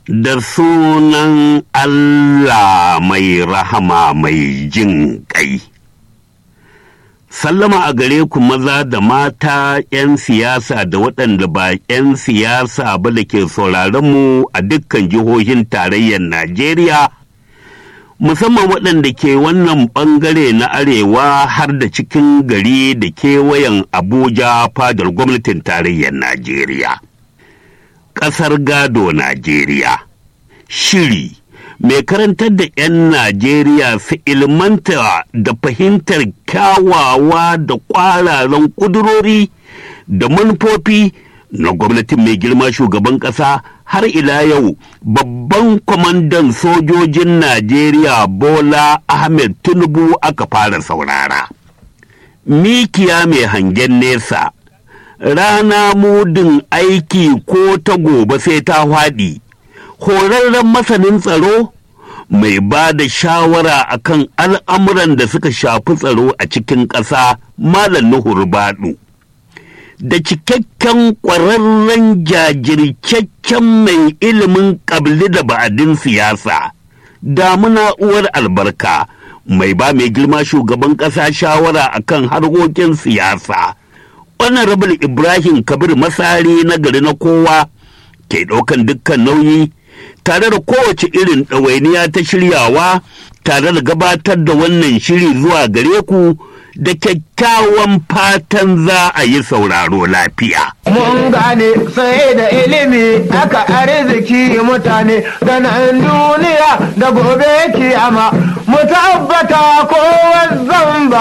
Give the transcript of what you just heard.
da sunan Allah mai rahama mai jin ƙai. Sallama a gare ku maza da mata 'yan siyasa da waɗanda ba 'yan siyasa ba da ke mu a dukkan jihohin tarayyar Najeriya, musamman waɗanda ke wannan ɓangare na arewa har da cikin gari da kewayen Abuja fadar gwamnatin tarayyar Najeriya. Ƙasar gado Najeriya. Shiri mai karantar da 'yan Najeriya su ilmanta da fahimtar kyawawa da ƙwararan ƙudurori da manufofi na gwamnatin mai girma shugaban ƙasa har ila yau babban kwamandan sojojin Najeriya Bola Ahmed Tinubu aka fara saurara. Mikiya mai hangen nesa, rana mudin aiki ko ta gobe sai ta faɗi. horarren masanin tsaro mai ba da shawara akan al'amuran da suka shafi tsaro a cikin ƙasa malam nuhur baɗu da cikakken ƙwararren jajircaccen mai ilimin ƙabli da ba'adin siyasa damuna uwar albarka mai ba mai girma shugaban ƙasa shawara akan harkokin siyasa honorable ibrahim kabir masari na gari na kowa ke ɗaukan dukkan nauyi tare da kowace irin ɗawainiya ta shiryawa tare da gabatar da wannan shiri zuwa gare ku da kyakkyawan fatan za a yi sauraro lafiya. Mun gane sai da ilimi aka arziki mutane da nan duniya da gobe kiyama mu tabbata kowa zamba